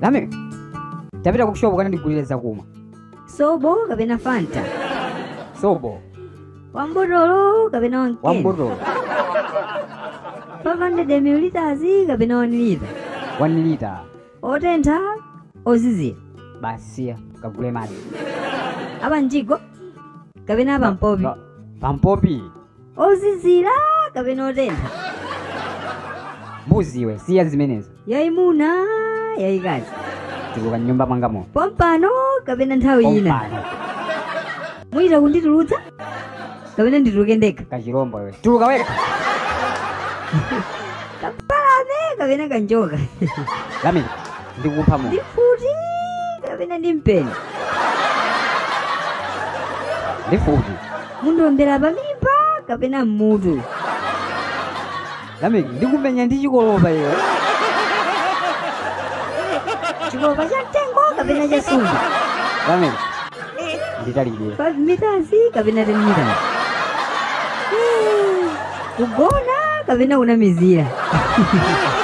lame tapita kushopo kana ndigulire zakumwa sobo kapena fanta sobo wambotolo kapena wankena wambotolo 500 ml kapena 1 lita 1 lita otentha ozizira basiya kagule madzi apa mjigo kapena apa mpopi Pa- pampopi ozizira kapena otentha mbuziwe siya zimenezo yayimuna yayikazi tikuka mnyumba mwangamo pompano kapena nthawi ina Pompano. mwita kunditulutsa kapena ndituluke ndekha kachirombo iwe tuluka weka kapalame kapena kanjoka lame ndikupha mu ndifuti kapena ndimpeni ndifuti mundombera pamimba kapena mmutu lame ndikumenya ndi chikolopa iwe chikolopa cha mtengo kapena cha sumba lame nditalidwe 5 meters kapena 10 meters Hmm, kugona kapena kunamizira